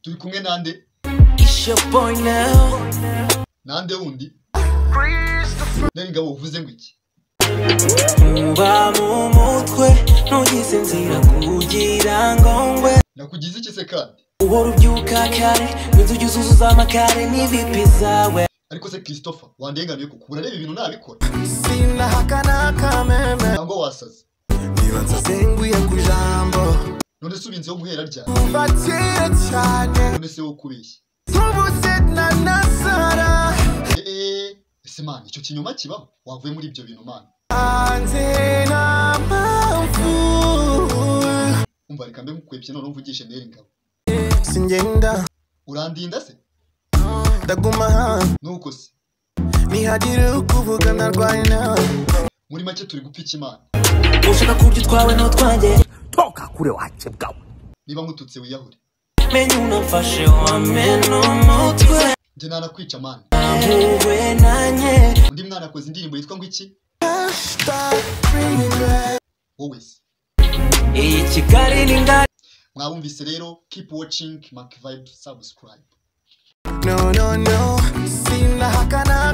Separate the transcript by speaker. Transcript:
Speaker 1: turi kumwe nande
Speaker 2: It's your boy now.
Speaker 1: nande wundi none ngabo uvuze ngo iki
Speaker 2: Mba mu mutwe ntugize inzira kugira ngo ngwe
Speaker 1: nakugize iki se kandi
Speaker 2: uhora ubyuka kare inzu ujya uzuzuza amakare n'ibipi zawe
Speaker 1: ariko se christopher wandenganuye kuko urareba ibintu nabikora
Speaker 3: sina hakana kameme
Speaker 1: ntabwo wasaze
Speaker 3: niba nsasenguye ku ijambo
Speaker 1: none se ubinzeho umuhera ryari
Speaker 3: baciye cyane
Speaker 1: none se wo kubeshya
Speaker 3: nk'ubuzina na sara
Speaker 1: eee ese man icyo kinyoma kibaho wavuye muri ibyo bintu man
Speaker 3: hanze nta mpamvu
Speaker 1: umva reka mbe mukwepye none mvugishe mbere ngabo
Speaker 3: singenda
Speaker 1: urandinda se
Speaker 3: ndaguma hano
Speaker 1: nuko se
Speaker 3: ntihagira ukuvuga ndarwaye nawe
Speaker 1: muri make turi gupfa imana
Speaker 2: ushaka kurya utwawe n'utwanjye
Speaker 1: niba nkututse wiyahure
Speaker 2: menya unamfashe wamena umutwe
Speaker 1: njye nanakwica man
Speaker 2: ahuwe nanjye
Speaker 1: undi mwana akoze indirimbo yitwa ngo iki wowe se
Speaker 2: iyi kigali ni ngari
Speaker 1: mwabumvise rero keep watching mark vibe subscribe
Speaker 3: no no no sina hakana